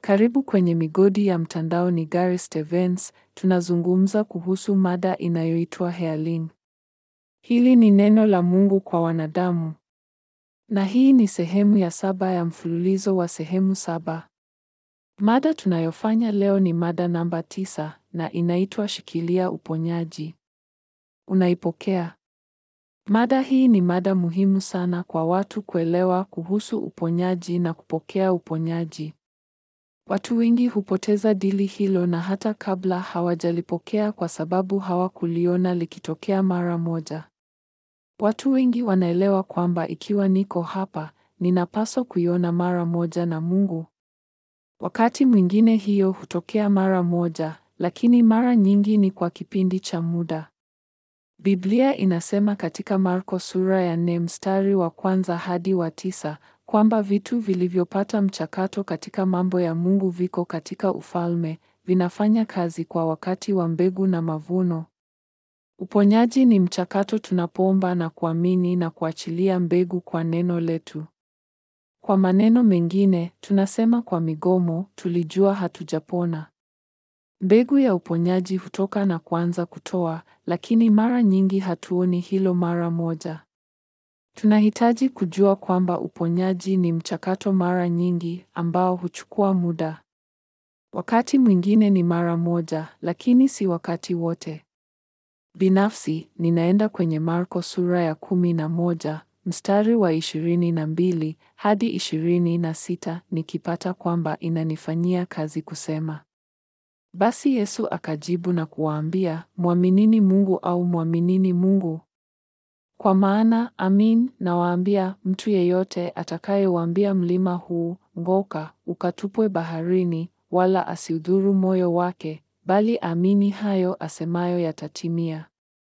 Karibu kwenye Migodi ya Mtandao ni Gary Stevens, tunazungumza kuhusu mada inayoitwa healing. Hili ni neno la Mungu kwa wanadamu. Na hii ni sehemu ya saba ya mfululizo wa sehemu saba. Mada tunayofanya leo ni mada namba tisa na inaitwa Shikilia Uponyaji. Unaipokea? Mada hii ni mada muhimu sana kwa watu kuelewa kuhusu uponyaji na kupokea uponyaji. Watu wengi hupoteza dili hilo na hata kabla hawajalipokea kwa sababu hawakuliona likitokea mara moja. Watu wengi wanaelewa kwamba ikiwa niko hapa, ninapaswa kuiona mara moja na Mungu. Wakati mwingine hiyo hutokea mara moja, lakini mara nyingi ni kwa kipindi cha muda. Biblia inasema katika Marko sura ya nne mstari wa kwanza hadi wa tisa kwamba vitu vilivyopata mchakato katika mambo ya Mungu viko katika ufalme, vinafanya kazi kwa wakati wa mbegu na mavuno. Uponyaji ni mchakato tunapoomba na kuamini na kuachilia mbegu kwa neno letu. Kwa maneno mengine, tunasema kwa migomo, tulijua hatujapona. Mbegu ya uponyaji hutoka na kuanza kutoa, lakini mara nyingi hatuoni hilo mara moja. Tunahitaji kujua kwamba uponyaji ni mchakato mara nyingi ambao huchukua muda. Wakati mwingine ni mara moja, lakini si wakati wote. Binafsi, ninaenda kwenye Marko sura ya kumi na moja, mstari wa ishirini na mbili hadi ishirini na sita nikipata kwamba inanifanyia kazi kusema. Basi Yesu akajibu na kuwaambia, mwaminini Mungu au mwaminini Mungu? Kwa maana amin, nawaambia, mtu yeyote atakayewaambia mlima huu, ng'oka, ukatupwe baharini, wala asiudhuru moyo wake, bali amini hayo asemayo yatatimia.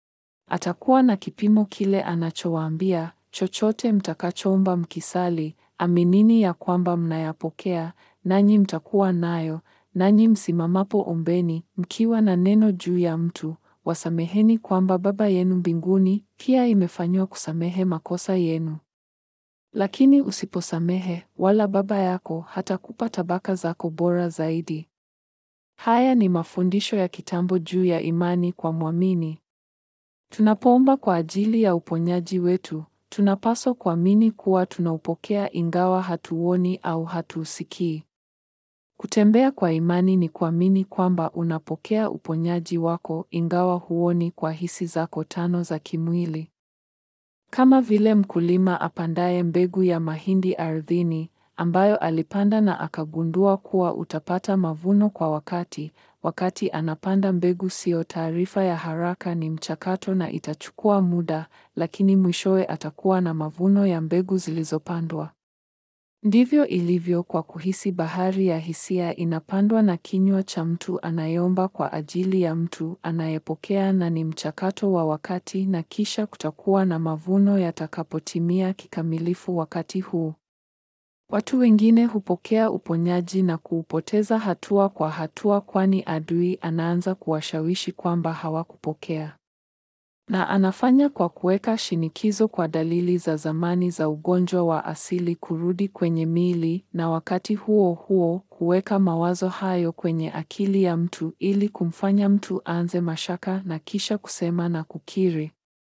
Atakuwa na kipimo kile anachowaambia, chochote mtakachoomba mkisali, aminini ya kwamba mnayapokea, nanyi mtakuwa nayo, nanyi msimamapo ombeni, mkiwa na neno juu ya mtu, wasameheni kwamba Baba yenu mbinguni pia imefanywa kusamehe makosa yenu. Lakini usiposamehe, wala Baba yako hatakupa tabaka zako bora zaidi. Haya ni mafundisho ya kitambo juu ya imani kwa mwamini. Tunapoomba kwa ajili ya uponyaji wetu, tunapaswa kuamini kuwa tunaupokea ingawa hatuoni au hatuusikii. Kutembea kwa imani ni kuamini kwamba unapokea uponyaji wako ingawa huoni kwa hisi zako tano za kimwili. Kama vile mkulima apandaye mbegu ya mahindi ardhini, ambayo alipanda na akagundua kuwa utapata mavuno kwa wakati, wakati anapanda mbegu siyo taarifa ya haraka ni mchakato na itachukua muda, lakini mwishowe atakuwa na mavuno ya mbegu zilizopandwa. Ndivyo ilivyo kwa kuhisi. Bahari ya hisia inapandwa na kinywa cha mtu anayeomba kwa ajili ya mtu anayepokea, na ni mchakato wa wakati, na kisha kutakuwa na mavuno yatakapotimia kikamilifu wakati huu. Watu wengine hupokea uponyaji na kuupoteza hatua kwa hatua, kwani adui anaanza kuwashawishi kwamba hawakupokea na anafanya kwa kuweka shinikizo kwa dalili za zamani za ugonjwa wa asili kurudi kwenye miili, na wakati huo huo kuweka mawazo hayo kwenye akili ya mtu ili kumfanya mtu aanze mashaka na kisha kusema na kukiri,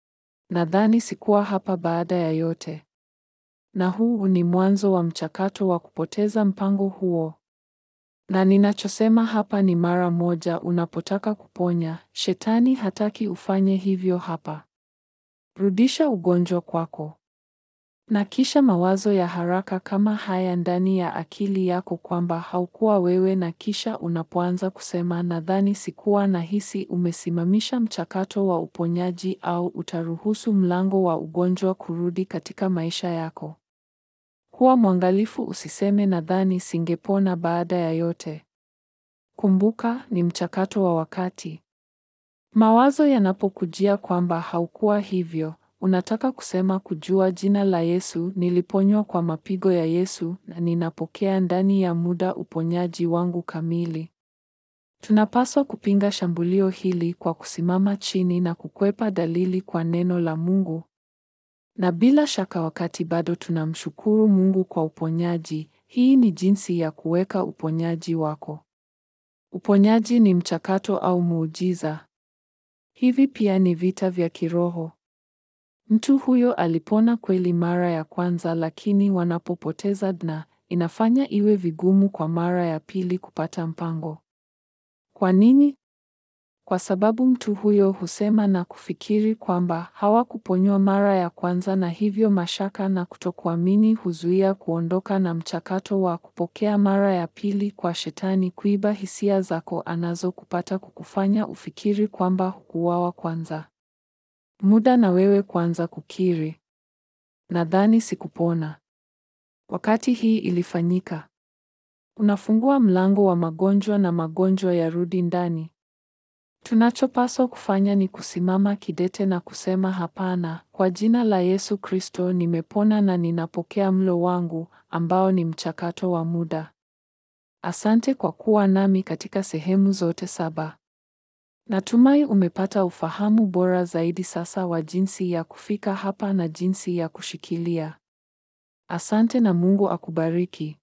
nadhani sikuwa hapa baada ya yote. Na huu ni mwanzo wa mchakato wa kupoteza mpango huo. Na ninachosema hapa ni mara moja unapotaka kuponya, Shetani hataki ufanye hivyo hapa. Rudisha ugonjwa kwako. Na kisha mawazo ya haraka kama haya ndani ya akili yako kwamba haukuwa wewe na kisha unapoanza kusema nadhani sikuwa na hisi umesimamisha mchakato wa uponyaji au utaruhusu mlango wa ugonjwa kurudi katika maisha yako. Kuwa mwangalifu usiseme nadhani singepona baada ya yote. Kumbuka ni mchakato wa wakati. Mawazo yanapokujia kwamba haukuwa hivyo, unataka kusema kujua jina la Yesu, niliponywa kwa mapigo ya Yesu na ninapokea ndani ya muda uponyaji wangu kamili. Tunapaswa kupinga shambulio hili kwa kusimama chini na kukwepa dalili kwa neno la Mungu. Na bila shaka wakati bado tunamshukuru Mungu kwa uponyaji, Hii ni jinsi ya kuweka uponyaji wako. Uponyaji ni mchakato au muujiza. Hivi pia ni vita vya kiroho. Mtu huyo alipona kweli mara ya kwanza, lakini wanapopoteza DNA, inafanya iwe vigumu kwa mara ya pili kupata mpango. Kwa nini? Kwa sababu mtu huyo husema na kufikiri kwamba hawakuponywa mara ya kwanza, na hivyo mashaka na kutokuamini huzuia kuondoka na mchakato wa kupokea mara ya pili, kwa Shetani kuiba hisia zako anazokupata kukufanya ufikiri kwamba hukuuawa kwanza. Muda na wewe kwanza kukiri, nadhani sikupona. Wakati hii ilifanyika, unafungua mlango wa magonjwa na magonjwa yarudi ndani. Tunachopaswa kufanya ni kusimama kidete na kusema hapana, kwa jina la Yesu Kristo nimepona na ninapokea mlo wangu ambao ni mchakato wa muda. Asante kwa kuwa nami katika sehemu zote saba. Natumai umepata ufahamu bora zaidi sasa wa jinsi ya kufika hapa na jinsi ya kushikilia. Asante na Mungu akubariki.